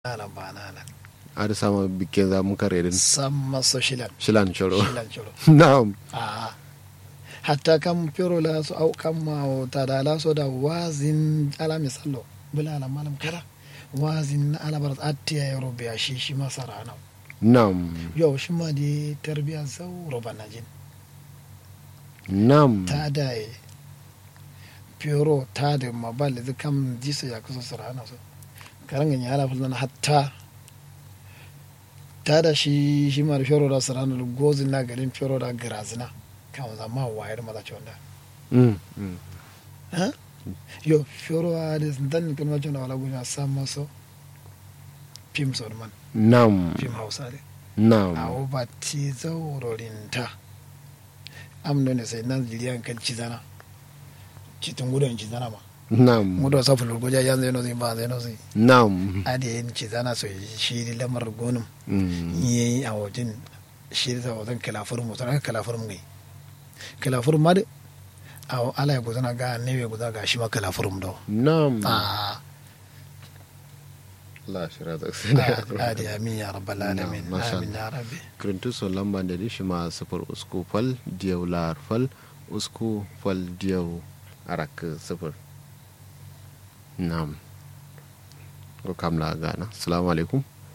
ala banana ada sama bikin za mu kare din samma so shilan shilan choro shilan choro na'am a hatta kam pero la so au kam ma o tada la so da wazin ala misallo bula ala malam kala wazin na ala barat atiya ya robe ya shi shi masara na na'am yau shi ma di tarbiya zau roba na jin na'am ta da e pero ta da mabal da kam jisa ya kusa sarana so karanga ya ala fulana hatta ta da shi shi ma da pero da sarana da gozin na garin pero da grazina kan zama wayar maza ce wanda Mm, mm. ha yo pero a da dan kan wajen da wala gunya san maso fim so man na'am fim hausa ne a na'am ba ti zaurorinta amno ne sai nan jiriyan kan cizana citin gudun cizana ma na'am mudo sa fulur goja yan zai no zai ba zai no zai na'am ade yin cizana so shi di lamar gonum Mm, yi a wajen shi da wajen kalafur mu tana kalafur mu gai kalafur ma da a ala ya gudana ga ne ya gudana ga shi ma kalafur mu do na'am a la shira da ade amin ya rabbal alamin Na'am, masha amin ya rabbi kirintu so lamba da dishi ma sifir usku fal diyau lar fal usku fal diyau arak sifir na'am ko kamla gana assalamu alaikum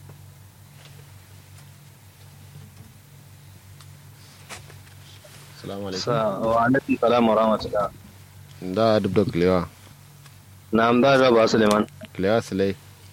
assalamu alaikum wa alaikum salam wa rahmatullah da duk da kilewa na amda da ba suleiman kilewa silai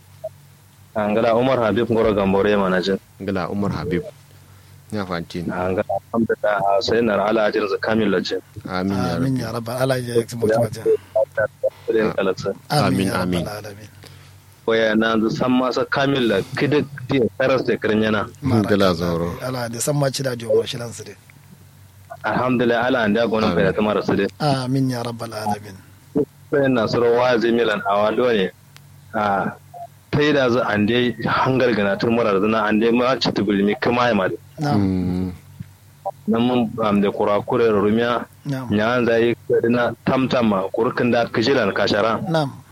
angala umar habib ngoro gambore manajin gala umar habib ya fanti angala alhamdulillah sai na ala ajin zakamil lajin amin ya amin rabbi ya rabbal alamin ya tsibo wajen Kudin kalaksa Amin, amin ya amin. rabbal alamin waya na zu san masa kamil la kidik ti karas da kirin yana gala zauro ala da san ma ci da jiyo shi lansu dai alhamdulillah ala an da gonin Amin. kai da tamar su dai amin ya rabbal alamin sai na suro wazi milan awado ne a tai da zu an dai hangar gana tun murar zuna an dai ma ci tubulmi kuma ya mali na'am Mm, nan mun am da kurakure rumiya na'am nyan zai kadina tamtama kurkin da kijilan kashara na'am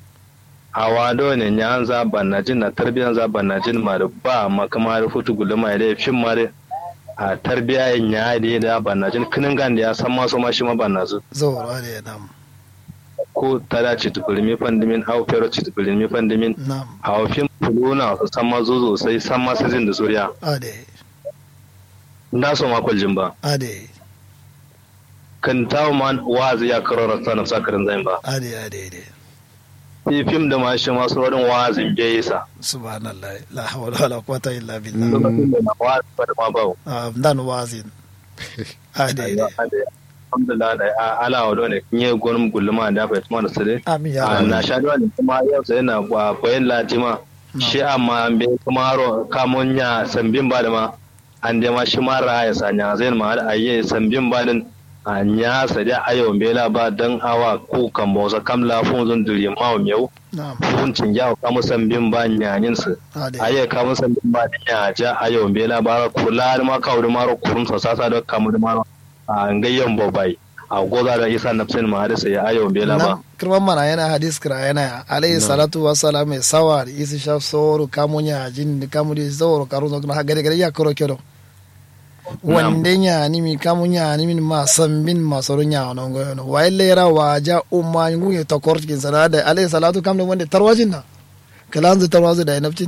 awa do ne nyan za banajin na tarbiyan za banajin ma da ba ma kama da futu gulma da fin ma da a tarbiya nya da da banajin kinin gan da ya san ma so ma shi ma banazu zaura da na'am ko tada ci tubulmi fandimin au pero ci tubulmi fandimin na'am a fin fuluna su san ma zuzo sai san ma sizin da suriya ade na so ma kwaljin ba ade kan tawo ma wazi ya karora sanan sakarin zain ba ade ade ade fi fim da ma shi ma su wurin wazin bai sa subhanallah la hawla wala quwwata illa billah lokacin da na wazi ba da ma ba Ah, dan wazin ade ade alhamdulillah da a- ala wa dole nye gonum gulma da fa tuma da sare amin ya a rabbal na sha dole kuma yau sai na ba bayan latima shi amma an be kuma ro kamun nya sambin ba da ma an de ma shi ma ra ya sanya zai ma da ayye sambin ba din a nya sa da ayo bela ba dan awa ko kan bo sa kam la fun zun duri ma wa meu na'am fun cin ya kamu sambin ba nyanin su ade aye kamu sambin ba din ya ja ayo bela ba kula ma kawo da maro kurun sa sa da kamu da maro a ngayyan bobai a goza da isa nafsin ma hadisa ya ayo bela ba Nam, kirman mana yana hadis kira yana alayhi salatu wa salam mai sawa da isi sha soro kamo nya jin da kamo da soro karo zo na gade gade ya koro kero wande nya ni mi kamo nya ni min ma sambin ma soro nya no go no wa lera wa ja umma ngu ye to kor kin sana da alayhi salatu kam da wande tarwajin na kalan zu tarwazu da naftin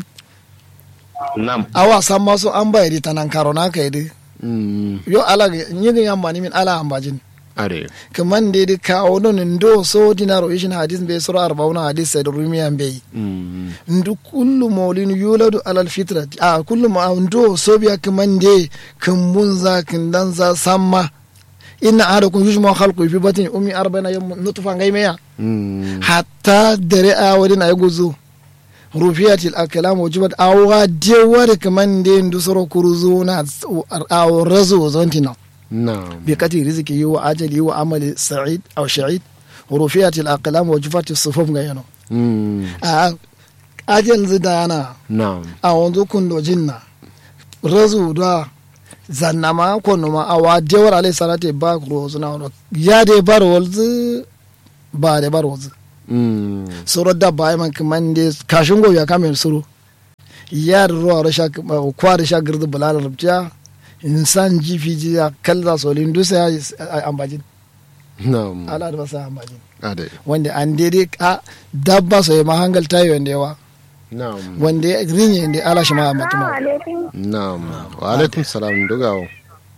nam awa san ma so an bayari tanan karo na kai di mm, yo ala yin yamba ni min ala ambajin are kaman da da kawo non ndo so dinaro ishin hadis be sura arbauna hadis sai da rumiyan be Mm, ndu kullu mawlin yuladu alal fitra a kullu ma ndo so biya kaman de kan mun za kan dan za samma inna ahadakum yujma khalqu fi batni ummi arba'ina yawm nutfa ngai meya mm, hatta dare a wadin ay guzu rufiyatil akalam wajibat awa de wada kaman de ndu soro kuruzu na aw razu zontina na'am بقدر رزقه وأجله وعمل سعيد أو شعيد ورفعت الأقلام وجفت الصفوف غيانو Mm, أجل زدانا na'am أعوذ كن جنة رزو دا zannama kono ma awa dewar alai salate ba rozu na wano ya de bar walzu ba de bar walzu Mm, soro dabba ay man kamande kashin go ya kamel suru ya da ruwa rasha kwa da sha girdi bulala rubciya insan jifi jiya kalza solin dusa ya ambajin na'am ala da basa ambajin ade wanda an daidai a dabba so ma hangal tayi wanda yawa na'am wanda ya rinye inda ala shi ma ambatu ma na'am wa alaikum salam dugawo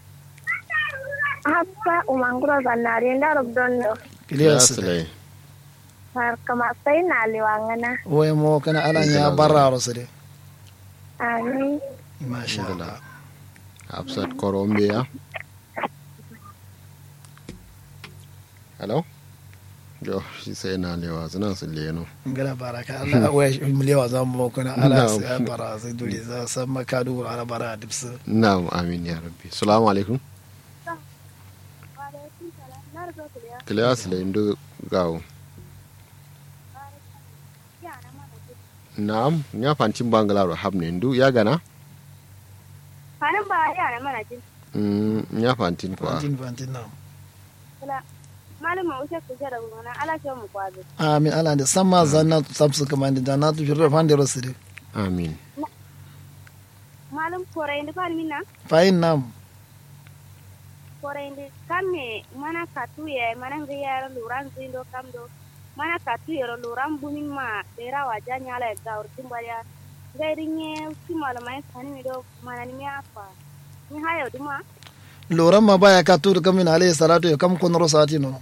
hafsa umanguro zanare ndaro dondo kiliya su silai har kama sai na liwangana wai mo kana ala ya barra rasu dai amin masha Allah hafsat korombiya hello jo shi sai na lewa suna su leno ngala baraka Allah wai miliyawa za mu kuna ala Na'am. sai bara sai dole za san makadu ala bara dipsu na'am amin ya rabbi salamu alaikum kiliya silai ndu gawo na'am ya fantin bangalaro habne ndu ya gana hanin ba yara mana jin Mm, ya fantin kwa fantin fantin na kula malama wuce ku jira gona ala ce mu kwazo amin ala da san ma zanna sabsu kamar da na tu shirra fan da rasu dai amin malam korai ndi fan minna fayin nam korai ndi kamme mana katuye mana ngiyara luran zindo kamdo mana katuyero luran bunin ma dera waja nyala ga urtin bariya gairinye si malamai sani mi do mana ni afa ni hayo duma loran ma baya ka turu kamin alayhi salatu ya kam kun rosati no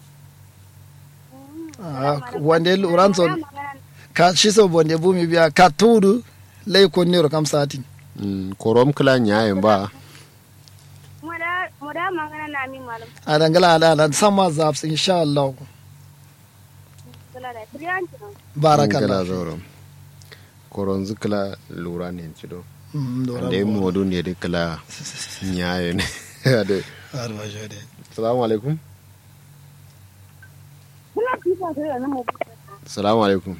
Ah, wande loran so ka shi so bonde bumi biya ka turu lay kon ne kam sati Mm, korom kila nyayen ba moda moda magana na mi malam a dangala ala ala san ma zaps insha Allah kula da triyanti no kila barakallah zoro koron zikila lura ne cido Mm, loran da yi bo. modu ne da kila nyayen ade Arba jode. salamu alaikum kula kifa da na mu salamu alaikum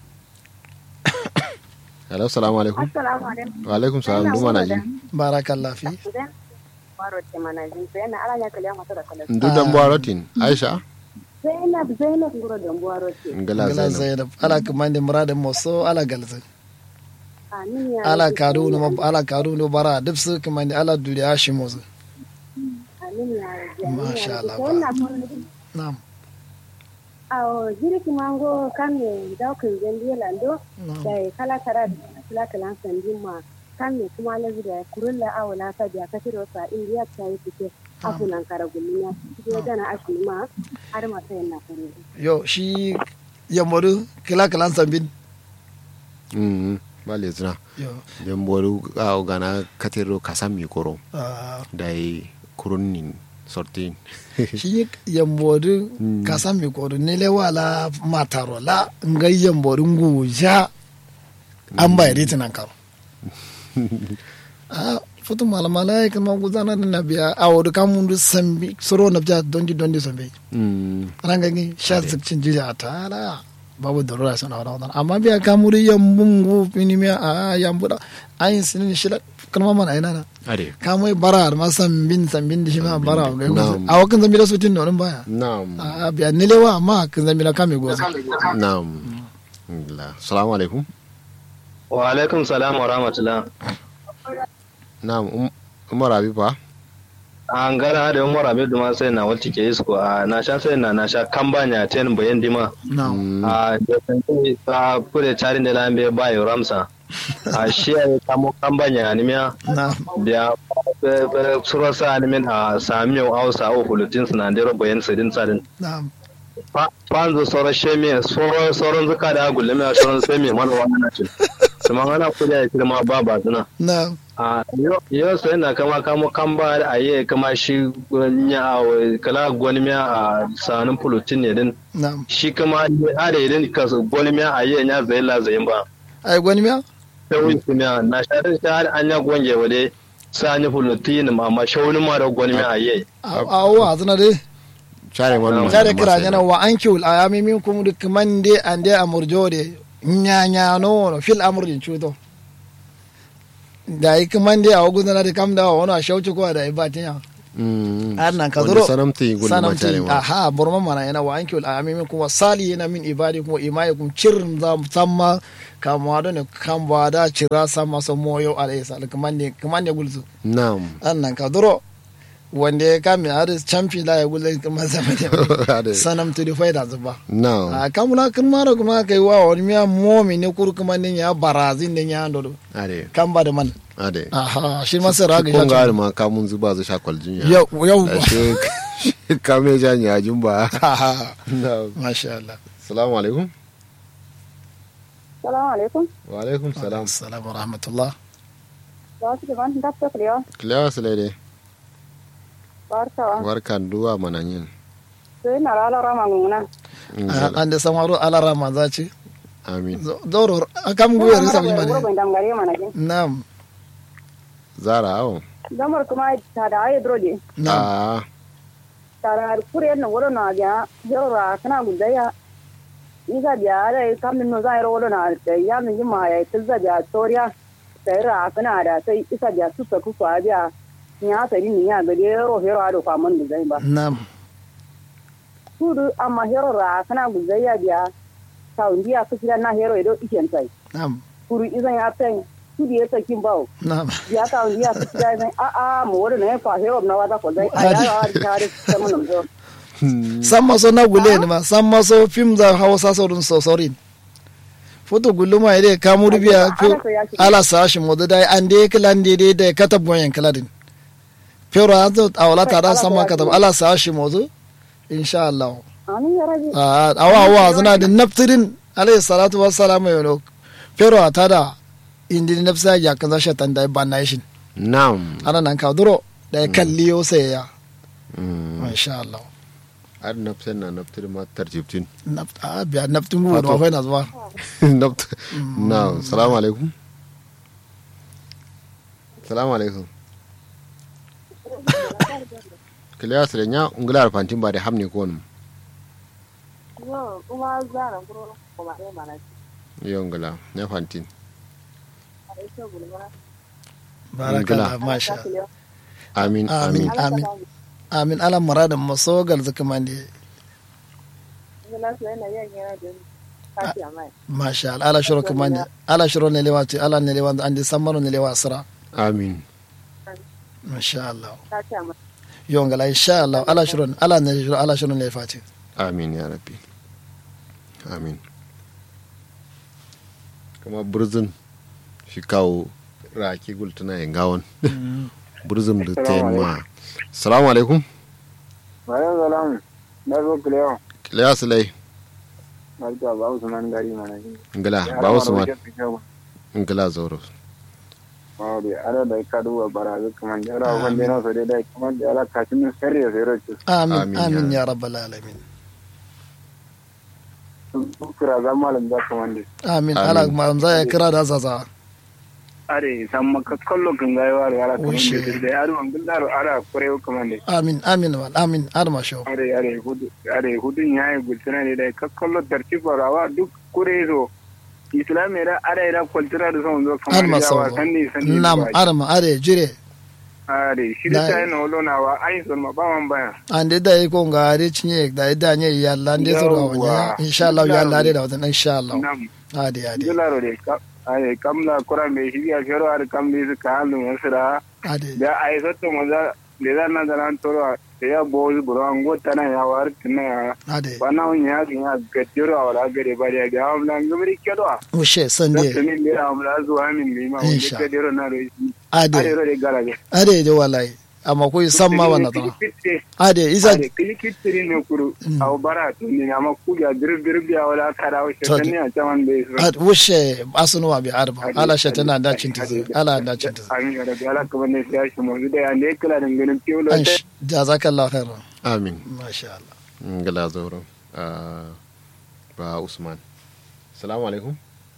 hello salamu alaikum assalamu alaikum wa alaikum salam duma na ji barakallah fi baro te manajin sai na ala ya kale mata da kala ndu dan barotin aisha zainab zainab ngoro da baro te ngala ngala zainab zainab ala kamande murade moso ala galze amin ya ala kadu no ala kadu no bara dipsu kamande ala duri ashimozo amin ya Masha Allah, sai na na'am awo jiri kimango kame daukin jendi lando na'am da kala kara da kala kala sandin ma kame kuma lazi da kurulla awo na ka biya ka tiro sa indiya ta yi fite afunan kara gulmiya cikin dana ashi ma har ma sai na kare yo shi yamodu kila kalan sambin mm ba le zina yo den boru a gana katero kasam mi koro ah, da yi kurunin sortin shi yambodu kasan mi kodu ne le wala mataro la nga yambodu nguja an ba yari tinan karo a futu malamala ya kama guzana da na biya a wadu kamun du sambi soro na biya dondi dondi sambi mm ranga ni sha zikcin jija ta la babu darura sana wada wada amma biya kamuri yambun gu fini miya a yambuda ayin sinin shila kalma mana ina na ade kamai bara ma sambin sambin da shi ma bara ga Na'am. a wakan zambi da su tin nonin baya na'am a biya nilewa amma kan zambi na kame goza na'am la salamu alaikum wa alaikum salam wa rahmatullah na'am Um- umar abiba an gara da umar abin duma sai na wata ke isko a na sha sai na na sha kambanya ten bayan dima na Mm, a da sanke ta kure charin da lambe ba yo ramsa a shi ya kamo kambanya animiya na da sura sa animin a samiyo hausa o hulutin sinadero bayan sidin sadin na fanzo sauran sheme sauran sauran zuka da gulmi a sauran sai mai mana wannan ce kuma ana kula ya kirma ba ba suna na a yau sai na kama kamo kan ba a yi kama shi ya kala gwani miya a sanin pulutin ne din na shi kama a da idan ka gwani miya a yi ya zai la zai ba ai gwani miya sai wani miya na shaɗin shi har an ya gwange wa dai sa ni pulutin ma amma shaunin ma da gwani miya a yi a wa zana dai share wani jare kira yana wa an kiwul a yami min kuma duk man de an de amurjo de nya nya no no fil amurdin chuto da yi kaman de a wagu zana da kam da wani a shauci ko da ibatin ya har nan ka zuro sanamti gudu ma sanamti share ma aha burma mana yana wa an kiwul a yami min kuma sali yana min ibadi kuma imaye kuma cirin za mu samma kamuwa da ne kan ba da cira sa masa moyo alayhi salam kaman ne kaman ne gulzu na'am annan ka duro wanda ya kame har champi la ya gulzu kaman zama Ade. da sanam to the faida zuba na'am a kamuna kan mara kuma kai wa wani miya momi ne kuru kuma ne ya barazin ne ya ando ade kan ba da man ade aha shi ma sai raga kun ya ga ma kamun zuba zu shakwal jinya yau yau ashe kame janya jumba aha na'am masha Allah assalamu alaikum Salamu alaikum. wa alaikum salam assalamu rahmatullah Ba su da ban da ta kulewa. kilewa sulaide Barkawa. barkan duwa mananyin Sai na rala rama nguna. an da samaro alara manza ce amin doro akam guyar sa bi mane Gurbin dangare mana jin. nam zara awon Damar kuma ta da ayi droje. nam a Tara kure na wuro na ga jora kana gudaya. Iga biya da kam no za ro wuro na da ya min ma ya tilza biya toriya. Sai ra kana da sai isa biya su ta ku kwa biya. Ni ha sai ni ya ga de ro hero ado kwa mun da ba. nam Kudu amma hero ra kana gudaya biya. Ka undiya kusa na hero edo iken sai. nam Kuru izan ya pen. Kudu ya sakin bawo. nam ya ka wani ya fita ya zai a a mu wani ne fa hero na wata ko dai a ya ya ta da ta mun zo san maso na gule ne ma san maso film da hausa saurin sosorin foto guluma ide kamuru biya fi ala sashi modu dai an de klan de de de kata boyen kladin pero azo awla ta da sama kata ala sashi modu insha Allah ani ya rabi a awa awa zana da naftirin alayhi salatu wassalamu yono pero atada indi nafsa ya kaza shatan da banation na'am ana nan ka duro da ya kalli yo sai ya Mm. insha Allah ar nafsen na naftir ma tarjibtin naft a biya naftin gudu da akwai na zuwa naft na'am salamu alaikum salamu alaikum kiliya sire nya ungular fantin ba da hamni ko wani kuma zara kuro kuma ne mana yo ngula nya fantin barakallah masha amin amin amin amin amin ala muradin masogal zakamande ina so yana yin yana da kafi amai masha Allah ala shiro kamande ala shiro ne lewa ce ala ne lewa andi sammaro ne lewa sira amin masha Allah kafi amai yongala insha Allah ala shiro ala ne shiro ala shiro ne fati amin ya rabbi amin kama burzin shi kawo raki gultuna yin gawon burzin da ta yin ma salamu alaikum Bayan salam, na zo kulewa, kiliya silai barka ba su nan gari mana shi. ngila ba wasu ma ngila zoro Mawari, ana da ka duba barazu kamar da ala wanda yana so dai kamar da ala kashin min sarri ya sayar ce. amin Amin, amin ya ya rabbal alamin Kira za malam da kamar da. amin Amin. ala ma za ya kira da zaza Are, san maka kallo kan gaiwa da ala kamar Ushe. da da yaro an gindaro ala kurewa kamar da. amin amin wal amin adama shaw Are, are, hudu, are, hudun ya yi gultuna ne da ka kallo tartifar rawa duk kure zo. Islamiyya da are da kwaltura da son zo kamar adama da sawo yawa sanni sanni. nam adama are jire Are, shi da Da- ta yi na holonawa, ai son ma ba man baya. ande da yi ko ngari cinye da da nye yalla ande so da wanya Yawwa. insha Allah yalla de da wata insha Allah Nam. ade ade dilaro de ka ay kamla kura me hiya fero ar kamli su ka halu masira ade da ay sotto maza le da na dalan toro ya boz buro ango tana ya war tana ya ade bana on ya ya gadiro wala gare bari ga amla ngumri kedo ushe da sande tani le amla zuwa min mi ma wanda Insha. gadiro na ro are ade ro de garaje ade de wallahi amma ko san ma wannan tana ade isa are kili kitiri ne kuru Mm. aw bara to ni ama kuja bir bir biya wala kada o To- shetani a taman be su ad ushe asunuwa bi arba Ade, ala shatana ade, da ade, cinta ade. ala da cinta amin ya rabbi ala kuma ne sai shi mu da ya ne kala da ganin tiyo an jazakallahu khairan amin masha Allah ngila zoro Ah, ba usman salamu alaikum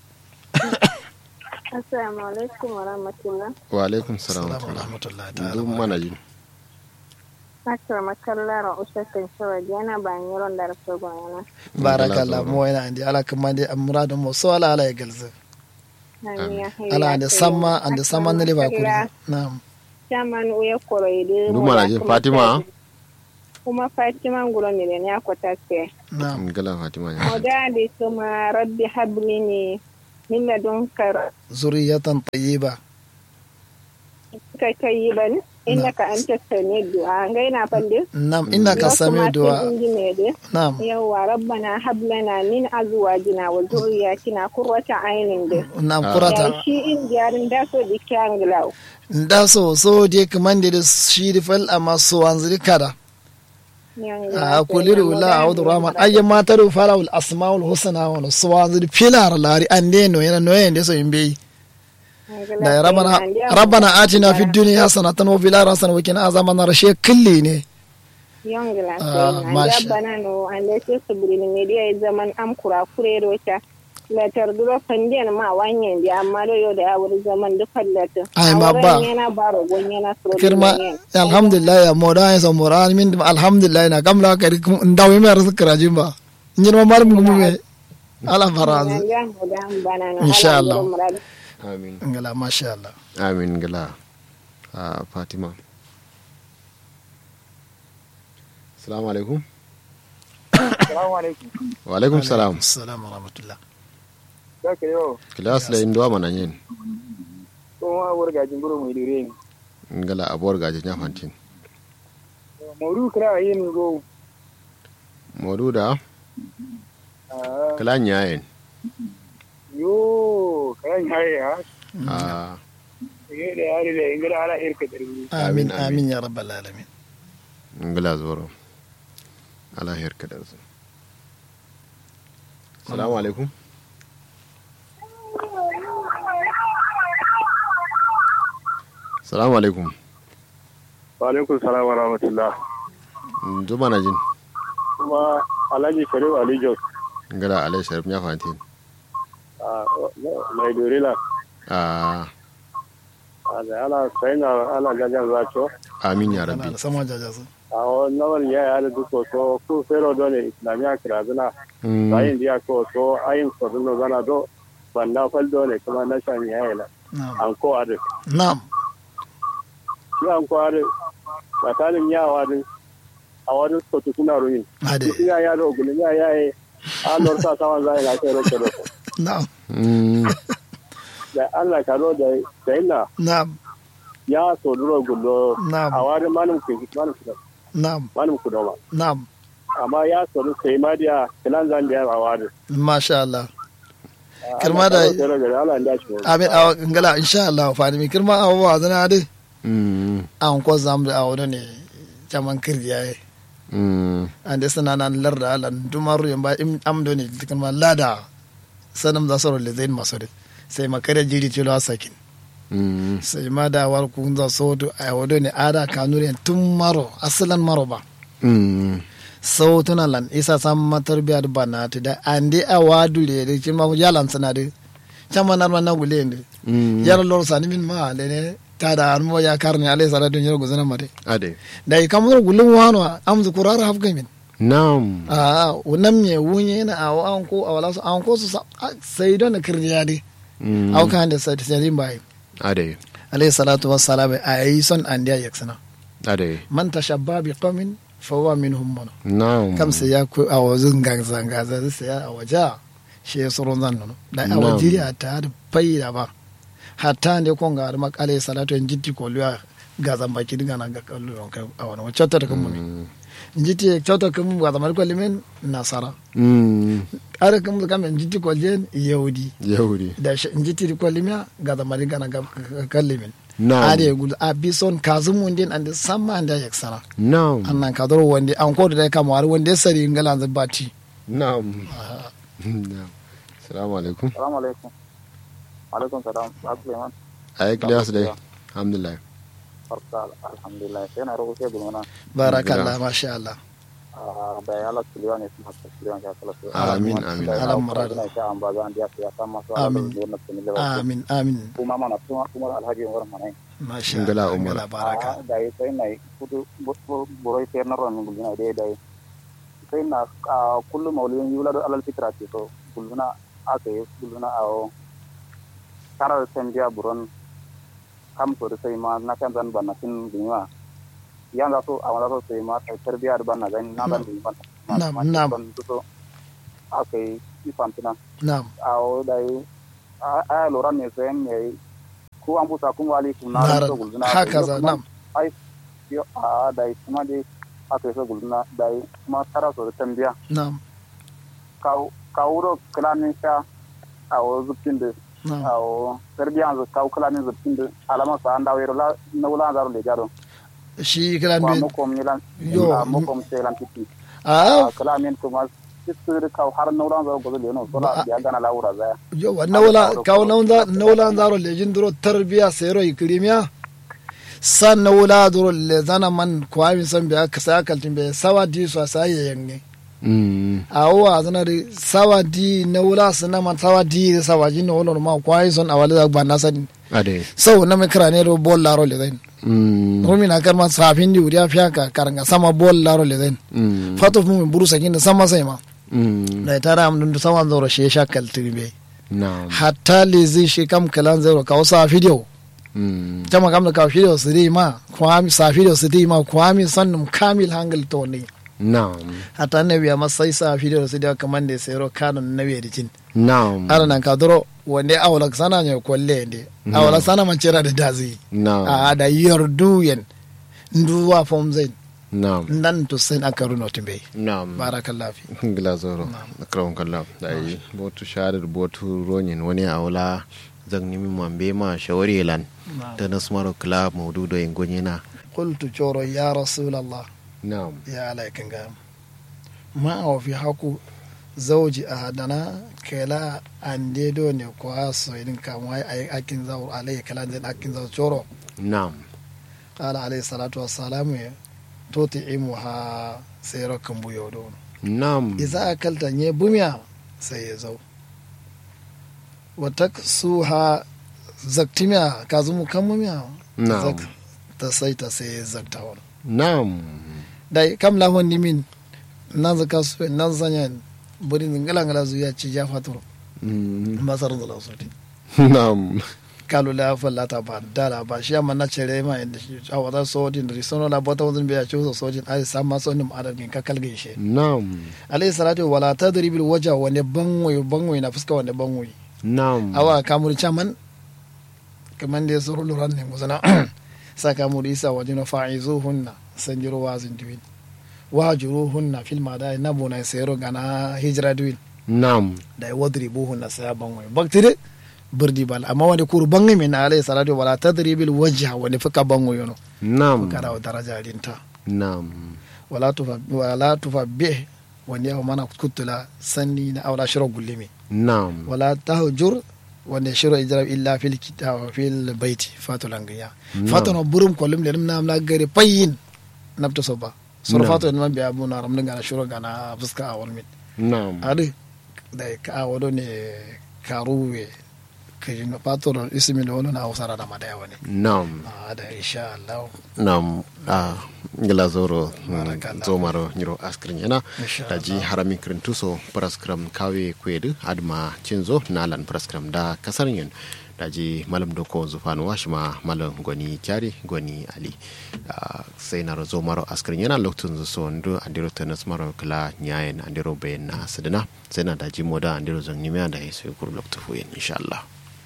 assalamu alaikum wa rahmatullah wa alaikum salam wa assalamu rahmatullah. rahmatullahi duk ta'ala mana jin Akira makallara usatin shawar yana ban yaron da rasu bayana. barakallah mo yana andi ala kamande amradun mo so ala ala ya galza ala ande samma ande samma ne ba kuri na'am Chaman uya koro ide. duk mana jin fatima Kuma Fatima ngulo ne ne akwata ke. na'am ngila fatima ya Oda de kuma rabbi habli ne min ladunka zuriyatan tayyiba kai tayyiban innaka anta sami du'a gaina fande nam innaka sami du'a du'a nam yawa rabbana hab lana min azwajina wa dhurriyyatina qurrata aynin de nam ya kurata shi in jarin da so di kyanglaw nda so so je kamande da shiri fal amma so wanzuri kada a kuliru la a'udhu rahman ayya mataru farawul asmaul husna wa so wanzuri filar lari ande no yana no yende so imbe da ya rabana rabbana atina fid dunya hasanatan wa fil akhirati hasanatan wa qina azaban nar she kulli ne yongla Ah, sai masha. na bana no ande se subrin media zaman am kura kure rota la tarduro fandiyan ma wanyen di amma do yo da awur zaman du fallata Ai, ma ba. yana baro gonyana suro kirma alhamdulillah ya moda ya so mora min dum alhamdulillah na gamla ka ndaw mi ar sukra jimba nyir ma mar mu me ala faraz Insha Allah. amin ngala masha Allah amin gila a fatima salamu alaikum Assalamu alaikum. wa alaikum salam assalamu wa rahmatullah Da ka yau, kilas la indwa mana yin kuma wargajin buru mai dire ne. ngala abuwar gaje nya fantin Maudu kira yin go. modu da Ah, kala nyayen Yo, kayan haye ha. a Ye da yare da ingila ala irka dirbi. amin Amin, amin ya rabbal alamin ngala zoro ala her kada su salamu alaikum salamu alaikum Wa alaikum salam wa rahmatullah. juma na jin Kuma Alhaji Sharif Ali Jos ngala alai sharif nya fantin a mai dorila. a A da ala sai na ala gajan zacho. amin ya ana rabbi da sama jajasu A wannan ya ya da duko so ku fero dole islamiya kirazuna. Mm, Bayin dia ko so ayin ko duno zana do banda fal dole kuma na shan ya ila. na'am An ko ade. na'am Shi an ko ade. Tsakanin yawa din a wani sotu kuna ruyin. ade Ina ya do gulun ya ya yi. An lor sa sawan zai na kai roke roke. na'am mm, Da Allah ka ro da sai na na'am ya so duro gullo. Na'am. A wani manin ku manin ku na'am manin ku doma. na'am Amma ya so du sai ma dia kilan zan dia a wani. masha Allah Kirma da- Allah ya dace. amin awa ngala insha Allah fa ni kirma awa zana ade mm, an ko zam da awo ne jaman kirya ye mm, ande sana nan larda ala dumaru yamba im amdo ne tikan ma lada sanam da soro le zain masore sai makare jiri tilo asakin mm, sai ma da war kun da soto a wodo ne ada kanure tun maro asalan maro ba mm, sautuna lan isa sam matar biya da bana ta da ande a wadu le da kin ma yalan sana de chama nan man gule ne mm, yar lor sani min ma le ne ta da an mo ya karni alai salatu nyar guzana mate ade da i kamar gulun wano am zu kurara hafga min nam a unam me wunye na a an ko a wala su an ko su sa- a- sai don kirniya de mm, au kan da sai sai bai ade alai salatu wassalam a yi son an dia yaksana ade man tashabba bi qaumin fa huwa minhum mono nam kam sai ya ku a wazun gangza gaza sai ya a waja shi ya surun zan nono da a Na'am. wajiri a ta da faida ba hatta ne kon ga ma alai salatu en jitti ko liya gazan baki diga na ga kallu a wani wacce ta da kan mu mm, njiti kyauta kam ga zamar ko limen nasara mm, are kam kam njiti ko jen yahudi yahudi da shi- njiti ko limya ga zamar gana ga kan limen nam are gul a bison kazum mundin and samma and yak sana nam annan ka doro wande an ko da kam war wande sari ngala za bati nam nam assalamu alaikum Assalamu alaikum. Alaikum salam. Suleiman. ay kilas dai alhamdulillah Farka alhamdulillah. Sai na roƙo sai gulmana. barakallah masha Allah da ya ala Suleiman ya kuma Suleiman ya kala. Amin, amin. Alam marada. Ina sha an ba zan dia ya san masu Amin. da wannan sunan da amin amin kuma mana kuma kuma alhaji Umar mana. masha Ngala Allah Umar. ngala baraka da yi sai na kudu boroi sai na ron gulmina dai dai. Sai na kullum maulidin yula da alal fitra ce to gulmina aka yi gulmina a karar sanjiya buron kam to da sai ma na kan zan bana tin dinwa yan za so a wala so sai ma kai tarbiya da bana gani na ban dinwa Nam, nam. ban so aka yi ifan tuna na'am a o dai a lura ne sayan ne ko an busa kuma alaikum na Nara, so gulzuna haka za nam ai yo a da kuma dai aka yi so gulzuna da kuma tara so da tambiya nam ka wuro kalamin sha a wo zubtin da nam a wo serbiyan zu ka kalamin zubtin da alama sa an dawo yaro la na wula zaro le gado shi kiran wa bi mokom ni lan Yo, a mokom se lan titi a a kalamin kuma sisir ka har na wula zaro gozo le no so Ba- la ya gana la wura za yo wa nawla kaw nawda nawla zaro lejin duro tarbiya sero ikrimiya san nawla duro le zana man kwami san biya kasa kaltin be sawa di so sai yange Mm. awa zana di sawa di nawla sana man sawa di sawa ji no no ma kwai son awale da ban nasan ade sau na me krane ro bol laro le den Mm. rumi na karma safin di uriya fiaka karanga sama bol laro le den Mm. fatof mu buru sakin da sama sai ma Mm. da tara am dun sama zoro she shakal tirbe Naam. hatta le zai shi kam kalan zero ka wasa video Mm. jama kam da ka video su dai ma kwami sa video su dai ma kwami sannum kamil hangal to ne Naam. hatta ne biya masai sa video su dai kaman da sai ro kanon na biya dicin Naam. ara nan ka doro wande awala sana ne kolle ne awala sana man cera da dazi Naam. a da yardu yen nduwa fom zain Naam. nan to sen aka runo timbe Naam. barakallahu fi gila zoro akram kallam dai botu shadar botu ronyin wani awla zan nimi mambe ma shawari lan da nasmaro club maududo en gonyena qultu choro ya rasulallah na'am ya alaikin ga ma a fi haku zauji a hadana kela an dedo ne ko aso idin kamwa ay akin zaur alai kala den akin zaur choro na'am ala alayhi salatu wassalamu ya toti imu ha sayro kan buyo don na'am iza akalta nye bumya sai ya zau wata su ha zaktimiya ka zumu kan mumiya na'am ta sai ta sai ya zakta wani na'am da kam la hon nimin nan zaka su nan zanyan buri ngala ngala zuya ci ja fatoro Mm. masar da lausoti na'am kalu la fa la ta ba dala ba shi amma na cere ma inda shi a wata sojin da risono la bota wazin biya ci so sojin ai sam ma sonin adad min ka kalge shi na'am alayhi salatu wala tadribil waja wa ne banwoyi banwoyi na fuska wa ne banwoyi na'am awa kamuri chaman kaman da suru luran ne musana sa kamuri isa wa jino fa'izuhunna sanjiro wazin duwin wajuruhunna fil madai nabuna sayro gana hijra duwin na'am da ya wadri buhu na saya banwai baktire birdi bal amma wani kuru bangi min alayhi salatu wala tadribil wajha wani fuka bango yono na'am fuka da daraja rinta na'am wala tufa wala tufa be wani yawo mana kutula sanni na awla shiro gullimi na'am wala tahjur wanda shiro ijrab illa fil kitab fil baiti fatulangiya fatono burum kolum le nam na gare payin nabta soba sor Na'am. fato man biya bu na ramdin gana shiro gana fuska a wal mit na'am ade da ka wado ne karuwe ka yi fato da ismi da wani na hausara da madaya wani na'am a da insha Allah nam a ngila zoro Barakallah. zomaro nyiro askrin yana Insha da ji harami krintuso praskram kawe kwedu adma cinzo nalan praskram da kasar yin da ji malam doko zufanu washima malam gwani kyari gwani ali Ah, sai na zo maro askrin yana lokacin zo so ndu andiro tenas maro kala nyayen andiro bayan na sadana sai na da ji moda andiro zan nimiya da ya sai kur lokacin fuyen insha Allah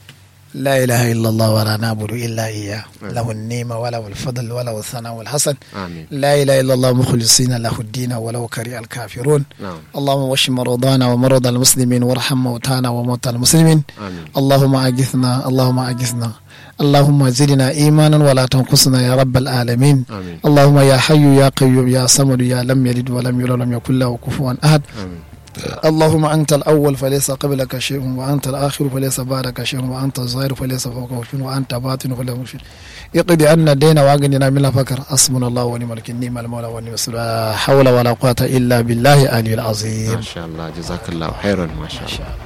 لا إله إلا الله ولا نعبد إلا إياه له النعمة وله الفضل وله الثناء والحسن amin لا إله إلا الله مخلصين له الدين ولو كره الكافرون na'am اللهم واشف مرضانا ومرضى المسلمين وارحم موتانا وموتى المسلمين amin اللهم أجثنا اللهم أجثنا اللهم زدنا إيمانا ولا تنقصنا يا رب العالمين amin اللهم يا حي يا قيوم يا صمد يا لم يلد ولم يولد ولم يكن له كفوا أحد amin اللهم أنت الأول فليس قبلك شيء وأنت الآخر فليس بعدك شيء وأنت الظاهر فليس فوقه شيء وأنت باطن فليس فوقه شيء اقض عنا الدين وأغننا من الفقر حسبنا الله ونعم الوكيل نعم المولى ونعم الرسول لا حول ولا قوة إلا بالله العلي العظيم masha Allah jazakallahu khairan masha Allah